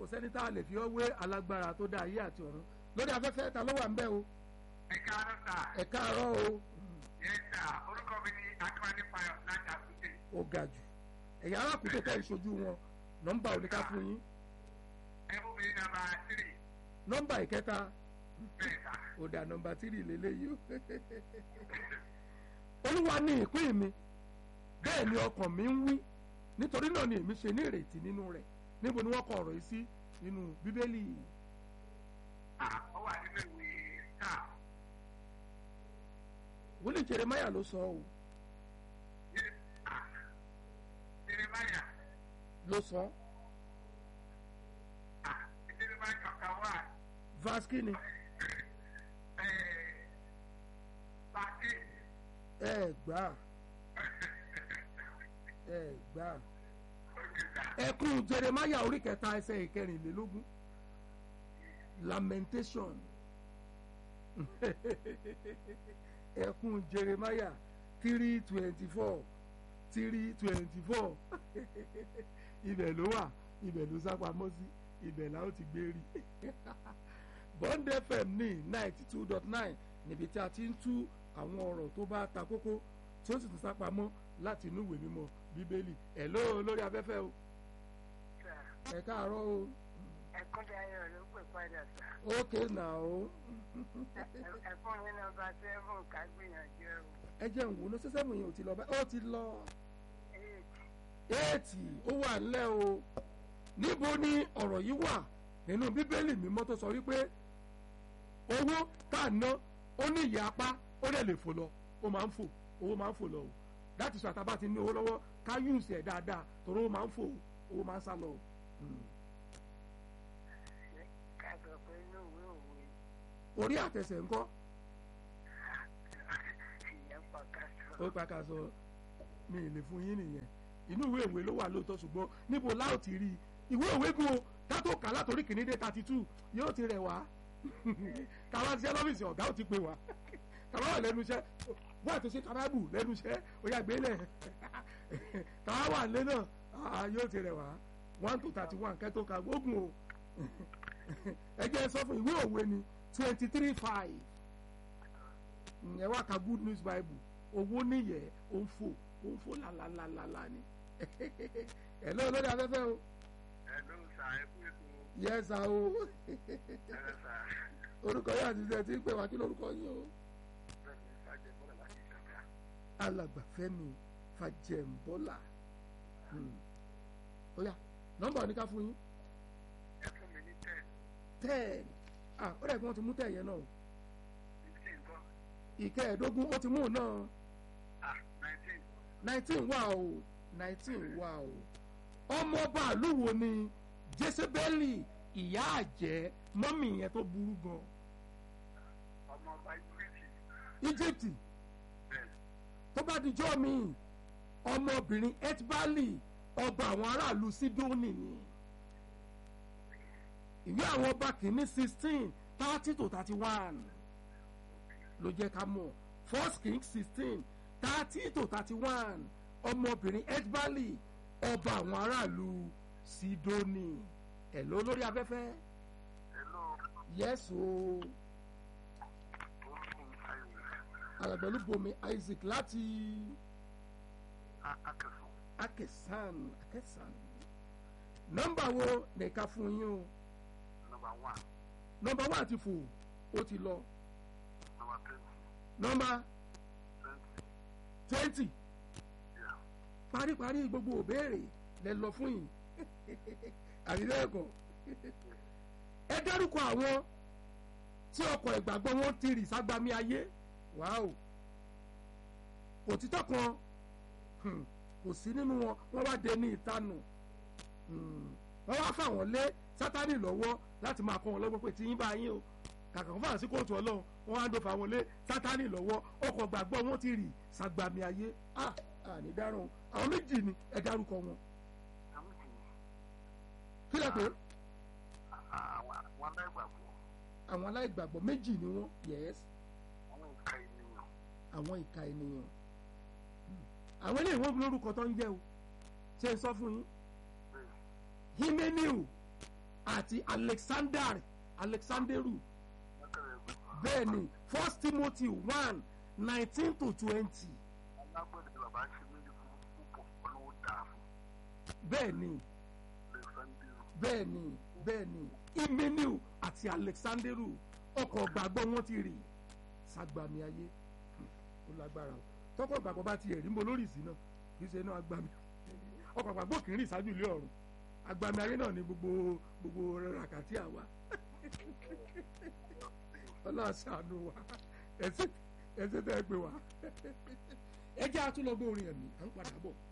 kò sẹ́ni tá a lè fi ọ́ wé alágbára tó dá ayé àti ọ̀run lórí afẹ́fẹ́ ta ló wà ń bẹ̀ o ẹ káàárọ̀ sà ẹ káàárọ̀ o yẹ sà orúkọ mi ni akíwájú fayọ láti àkúté ó ga jù ẹ̀yà arákùnrin tẹ̀ ìṣojú wọn nọ́mbà oníká fún yín ẹ fún mi ní nàmbà tírì nọ́mbà ìkẹta bẹ́ẹ̀ sà ó dà nọ́mbà tírì lélẹ́yìí o olúwa ní ìpín mi bẹ́ẹ̀ ni ọkàn mi ń wí nítorí náà ni èmi ṣe ní ìrètí nínú rẹ̀ níbo ni wọ́n kọ ọ̀rọ̀ yìí sí nínú bíbélì à ó wà nínú ìwé sà wòlíì jeremaya ló sọ ọ́ yẹ à jeremaya ló sọ à jeremaya kankan wà verse kínni ẹ pàtí ẹ gbà ẹ gbà òkè sà ẹkún jeremaya orí kẹta ẹsẹ̀ ìkẹrìnlélógún lamentation ẹkún jeremaya three twenty four three twenty four ibẹ̀ ló wà ibẹ̀ ló sápamọ́ sí ibẹ̀ la ó ti gbé rí bond fm ní ninety two dot nine níbi tí a ti ń tú àwọn ọ̀rọ̀ tó bá ta kókó tí ó sì tún sápamọ́ láti inú ìwé mímọ́ bíbélì ẹ̀ ló lórí afẹ́fẹ́ o sà ẹ káàárọ̀ o ẹkúndé ayọ̀ ló pè padà sà ókè nà o ẹfún mi nọ́mbà seven ká gbìyànjú ẹ wò ẹ jẹ́ ń wò ó sẹ́sẹ́mù yẹn ò ti lọ bá ó ti lọ eight éètì ó wà ńlẹ̀ o níbo ni ọ̀rọ̀ yìí wà nínú bíbélì mímọ́ tó sọ wípé owó tá a ná ó ní ìyá apá ó dẹ̀ lè fò lọ ó máa ń fò owó máa ń fò lọ o láti sọ àtàbà ti ní owó lọ́wọ́ ká yùsì ẹ̀ dáadáa torí owó máa ń fò owó máa ń sá lọ o. Mm. ká sọ pé inú ìwé òwe orí àtẹsẹ̀ ńkọ́ ìyẹn pọ̀ ká sọ ó pa ká sọ mi ì lè fún yín nìyẹn inú ìwé ìwé ló wà lóòótọ́ ṣùgbọ́n níbo láò ti rí i ìwé òwe gun o kátó kà látòrí kìíní dé thirty two yóò ti rẹ̀ wá tàwa ti ṣe lọ́fíìsì ọ̀gá ò ti pè wá tàwa wà lẹ́nu iṣẹ́ bó àti ṣe kábàbù lẹ́nu iṣẹ́ ó yà gbélé tàwa wà lé náà ah, yóò ti rẹ̀ wá one to thirty one kẹ́tó ka gbógun o ẹ jẹ́ sọ fún ìwé òwe ni twenty three five ẹ wá ka good news bible owó níyẹ ó ń fò ó ń fò lálálálálá ni ẹ lọ́wọ́ lórí afẹ́fẹ́ o ẹ ló ń sà ẹ fún ètò yẹ́sà o ẹ sà orúkọ yóò àti ìṣẹ́ tí ń pè wá kí lórúkọ yín o bẹ́ẹ̀ ni fàjẹ́ bọ́lá láti ìjọba alàgbàfẹ́mi fàjẹ̀ǹbọ́là Hmm. ó yá nọ́mbà oníká fún yín ẹ fún mi ní ten ten ah ó dẹ̀ kí wọ́n ti mú tẹ̀ yẹn náà o. fifteen kọ́ ìkẹẹ̀ẹ́dógún ó ti mú un náà ah nineteen nineteen wà o nineteen wà o ọmọọba àlúwo ni jésébélì ìyá àjẹ́ mọ́mì yẹn tó burú gan ọmọ ọba ìgbésí egypt bẹ́ẹ̀ tó bá dijọ́ mi ọmọbìnrin etbali ọba àwọn aráàlú sidoni ni ìwé àwọn ọba kìíní sixteen thirty to thirty one ló jẹ́ ká mọ̀ first king sixteen thirty to thirty one ọmọbìnrin etbali ọba àwọn aráàlú sidoni ẹ̀ ló lórí afẹ́fẹ́ hello yẹ́sù orúkọ mi ayọ̀ alàgbẹ̀lú bomi isaac láti akẹ́sọ̀ akesan akesan nọ́mbà wo nìka fún yín o number one nọ́mbà wà ti fò ó ti lọ number twenty nọ́mbà twenty twenty yeah paríparí gbogbo òbéèrè lẹ lọ fún yìí àbí bẹ́ẹ̀ kọ́ ẹ dárúkọ àwọn tí ọkọ̀ ìgbàgbọ́ wọn ti rì ságbami ayé wàá òtítọ́ kan hmm, kò sí nínú wọn wọ́n wá dé ní ìtanù hmm, wọ́n wá fà wọ́n lé sátánì lọ́wọ́ láti máa kọ́ wọn lọ́gbọ́n pé tí yín bá yín o kàkà fún àsìkò òtún ọlọ́run wọ́n wá ń dòfà wọn lé sátánì lọ́wọ́ ọkọ̀ gbàgbọ́ wọn ti rì ságbami ayé ah àní dáràn àwọn méjì ni ẹ dárúkọ wọn àmì kì í kí lẹ pé àwọn àwọn aláìgbàgbọ́ àwọn aláìgbàgbọ́ méjì ni wọ́n yes àwọn ìka ènìyàn àwọn ìka ènìyàn Hmm. àwọn eléyìí wọ́n lórúkọ tó ń jẹ́ o ṣe ń sọ fún yín bẹ́ẹ̀ himeniu àti alexander alexanderu bẹ́ẹ̀ ni first timothy one nineteen to twenty alágbẹ̀dẹ bàbá ṣe mí ní fún púpọ̀ ọlọ́wọ́ dáa fún bẹ́ẹ̀ ni alexander bẹ́ẹ̀ ni bẹ́ẹ̀ ni imeniu àti alexanderu ọkọ̀ gbàgbọ́ wọn ti rì sagbami ayé ó lágbára o tọkọ̀ gbàgbọ́ bá ti ẹ̀rí ń bo lórí ìsìn náà kì í ṣe náà agbami ọkọ̀ gbàgbọ́ kì í rìn ṣáájú ilé ọ̀run agbami ayé náà ni gbogbo gbogbo ràkàtì àwa ọlọ́run ṣàánú wa ẹsẹ̀ ẹsẹ̀ tẹ́ ẹ pé wa ẹ jẹ́ àtúnlọ́gbọ́n orin ẹ̀mí à ń padà bọ̀.